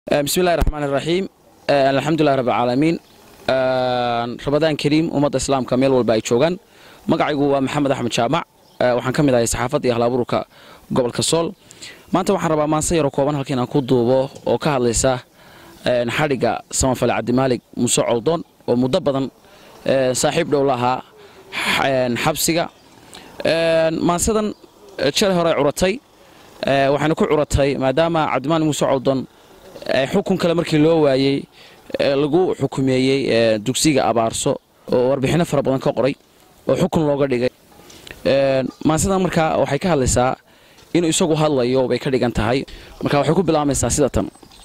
bismi illahi raxmaan iraxiim alxamdulilahi rabbilcaalamiin rabadaan kariim ummadda islaamka meel walba ay joogaan magacaygu waa maxamed axmed jaamac waxaan ka mid ahay saxaafadda iyo ahlaabuurka gobolka sool maanta waxaan rabaa maanse yaroo kooban halka inaan ku duubo oo ka hadlaysa xadhigga samafale cabdimaalig muuse coldoon oo muddo badan saaxiib dhow lahaa xabsiga maansadan jal hore curatay waxayna ku curatay maadaama cabdimaalig muuse coldoon xukun kale markii loo waayey lagu xukumeeyey dugsiga abaarso oo warbixinno fara badan ka qoray oo xukun looga dhigay maansadan markaa waxay ka hadlaysaa inuu isagu hadlayo bay ka dhigan tahay marka waxay ku bilaabmaysaa sida tan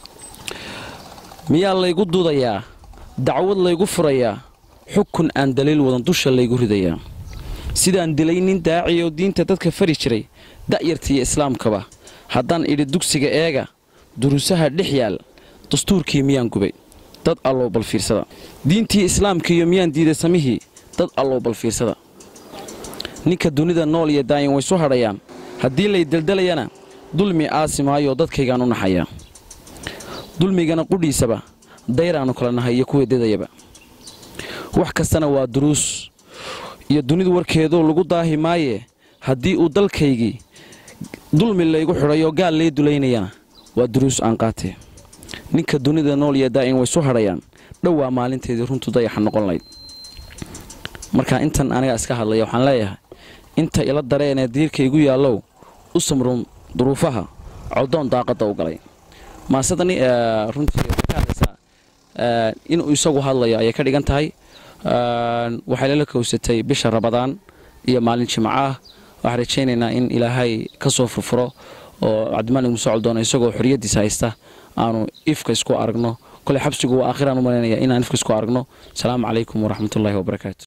miyaa laygu duudayaa dacwad laygu furayaa xukun aan daliil wadan dusha laygu ridayaa sidaan dilay nin daaci oo diinta dadka fari jiray da'yartiiyo islaamkaba haddaan idhi dugsiga eega duruusaha dhex yaal dastuurkii miyaan gubay dad allow bal fiirsada diintii islaamkiiyo miyaan diiday samihii dad allow bal fiirsada ninka dunida nool iyo daayin waysu hadhayaan haddii lay deldelayana dulmi aasi maayoo dadkaygaan u naxayaa dulmigana qudhiisaba dayraannu kala nahay iyo kuwii didayaba wax kastana waa duruus iyo dunidu warkeedoo lagu daahi maayee haddii uu dalkaygii dulmi laygu xidhayoo gaal lay dulaynayana waa duruus aan qaatee ninka dunida nool iyo daa'in waysu hadhayaan dhowaa maalinteedii runtu dayaxa noqon layd marka intan aniga iska hadlaya waxaan leeyahay inta ila dareenee diirka igu yaallow u samruun duruufaha coldoon daaqadda u galay maasadani runtii waxay ka hadlaysaa inuu isagu hadlayo ayay ka dhigan tahay waxay lala kowsatay bisha rabadaan iyo maalin jimco ah waxaan rajaynaynaa in ilaahay ka soo furfuro oo cabdimaalig muuse coldoon isagoo xoriyaddiisa haysta aanu ifka isku aragno koley xabsigu waa aakhiraan u malaynaya inaan ifka isku aragno asalaamu calaykum waraxmatullaahi wabarakaatu